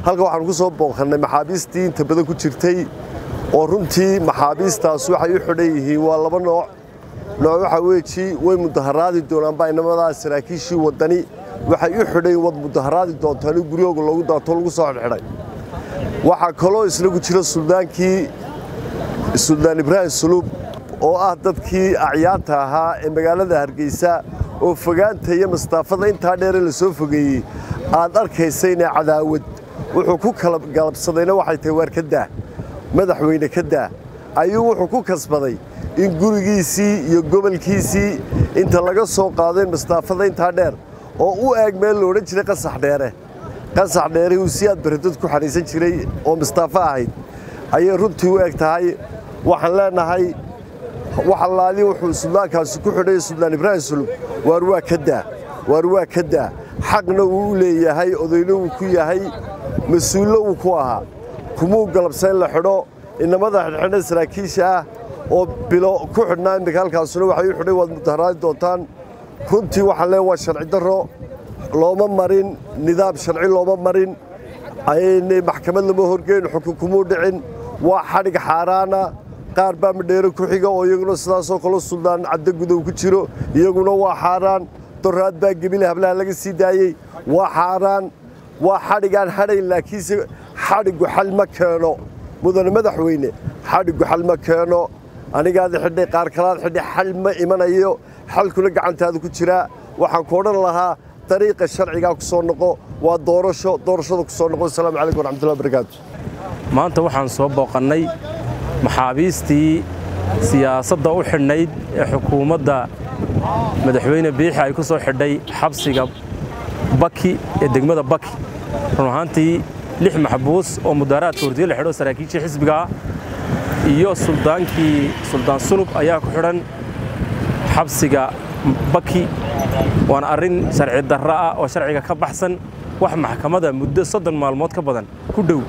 halkan waxaan ku soo booqannay maxaabiistii inta badan ku jirtay oo runtii maxaabiistaas waxay u xidhan yihiin waa laba nooc nooc waxaa weeji way mudaharaadi doonaan baa inamadaa saraakiishii waddani waxay u xidhan wad mudaharaadi doontaan in guryooga loogu daato lagu soo xidhxidhay waxaa kaloo isna ku jira suldaankii suldaan ibraahim suluub oo ah dadkii acyaanta ahaa ee magaalada hargeysa oo fogaanta iyo mastaafada intaa dheere la soo fogeeyey aad arkaysayna cadaawad wuxuu ku kala galabsadayna waxay tahay waar ka daah madaxweyne ka daah ayuu wuxuu ku kasbaday in gurigiisii iyo gobolkiisii inta laga soo qaaday mastaafada intaa dheer oo u eeg meel la odhan jiray qasax dheere qasax dheere uu si aad baridad ku xadhiisan jiray oo mastaafo ahayd ayay runtii u eg tahay waxaan leenahay wax allaali wuxuu suldaankaasi ku xidhay suldaan ibraahim sulub waar waa ka daa waar waa ka daa xaqna uu u leeyahay odayna wuu ku yahay mas-uullo uu ku ahaa kumuu galabsa in la xidho inamada xidhxidha saraakiisha ah oo bilo ku xidhnaa iminka halkaasuna waxay u xidhay waad mudaharaadi doontaan runtii waxaan leeya waa sharci darro looma marin nidaam sharci looma marin maxkamad lama horgeyn xukun kumuu dhicin waa xadhig xaaraana qaar baa madheero ku xiga oo iyaguna sidaasoo kale suldaan caddo gudow ku jiro iyaguna waa xaaraan doraad baa gebile hablaha laga sii daayey waa xaaraan waa xadhigaan hadhayn laakiinse xadhiggu xal ma keeno mudane madaxweyne xadhiggu xal ma keeno anigaada xidhay qaar kalaad xidhay xal ma imanayo xalkuna gacantaada ku jiraa waxaan ku odhan lahaa dariiqa sharcigaa ku soo noqo waa doorasho doorashada ku soo noqo asalaamu calaykum waraxmatullahi barakaatu maanta waxaan soo booqannay maxaabiistii siyaasadda u xidhnayd ee xukuumadda madaxweyne biixi ay ku soo xidhay xabsiga baki ee degmada baki run ahaantii lix maxbuus oo mudaaraadka hordiye la xidho saraakiishii xisbigaa iyo suldaankii suldaan sulub ayaa ku xidhan xabsiga baki waana arrin sharci darro ah oo sharciga ka baxsan wax maxkamadda muddo soddon maalmood ka badan ku dhow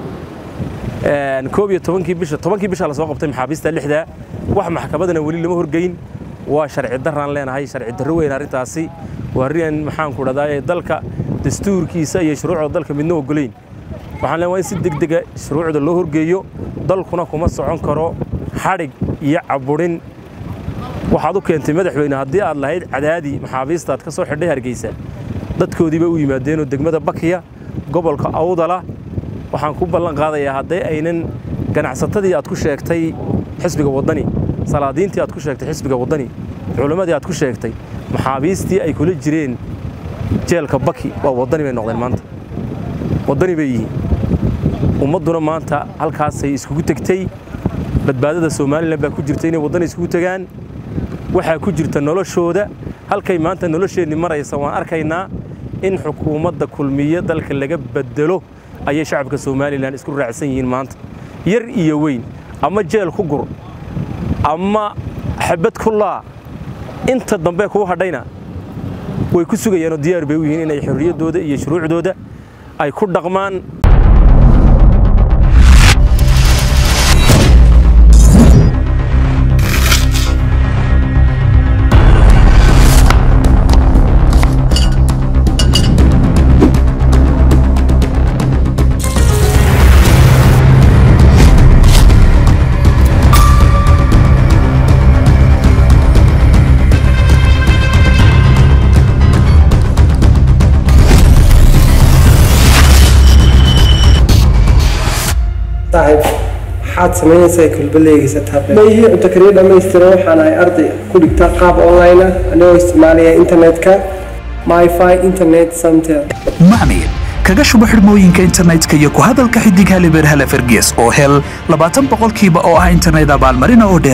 koob iyo tobankii bisha tobankii bisha la soo qabtay maxaabiista lixda wax maxkamadana weli lama horgeyn waa sharci darraan leenahay sharci darro weyn arrintaasi waa arrin maxaan ku dhahdaa dalka dastuurkiisa iyo shuruucda dalka midna ogolayn waxaan leenahay in si degdega shuruucda loo horgeeyo dalkuna kuma socon karo xadhig iyo caburin waxaad u keentay madaxweyne haddii aad lahayd cadaadi maxaabiista aad ka soo xidhay hargeysa dadkoodiiba u yimaadeenoo degmada bakiya gobolka awdala waxaan ku ballan qaadayaa hadday aynan ganacsatadii aad ku sheegtay xisbiga waddani salaadiintii aad ku sheegtay xisbiga waddani culimmadii aad ku sheegtay maxaabiistii ay kula jireen jeelka baki waa waddani bay noqdeen maanta waddani bay yihiin ummadduna maanta halkaasay iskugu tegtey badbaadada somalilan baa ku jirta inay waddani iskugu tegaan waxaa ku jirta noloshooda halkay maanta nolosheenni maraysa waan arkaynaa in xukuumadda kulmiye dalka laga bedelo ayay shacabka somalilan isku raacsan yihiin maanta yar iyo weyn ama jeel ku gur ama xabad ku laa inta dambe kuu hadhayna way ku sugayaanoo diyaar bay u yihiin inay xorriyaddooda iyo shuruucdooda ay ku dhaqmaan saaxiib maxaad samaynaysaa kulbaleygiisa mayhii cunto kariya dhammaystira waxaan ahay arday ku dhigta qaab online ah anigoo isticmaalaya internetka myfi internet center macmiil kaga shubo xidhmooyinka internetka iyo ku hadalka xidig halibeer hale fergees oo hel labaatan boqolkiiba oo ah internet abaalmarina oo dheer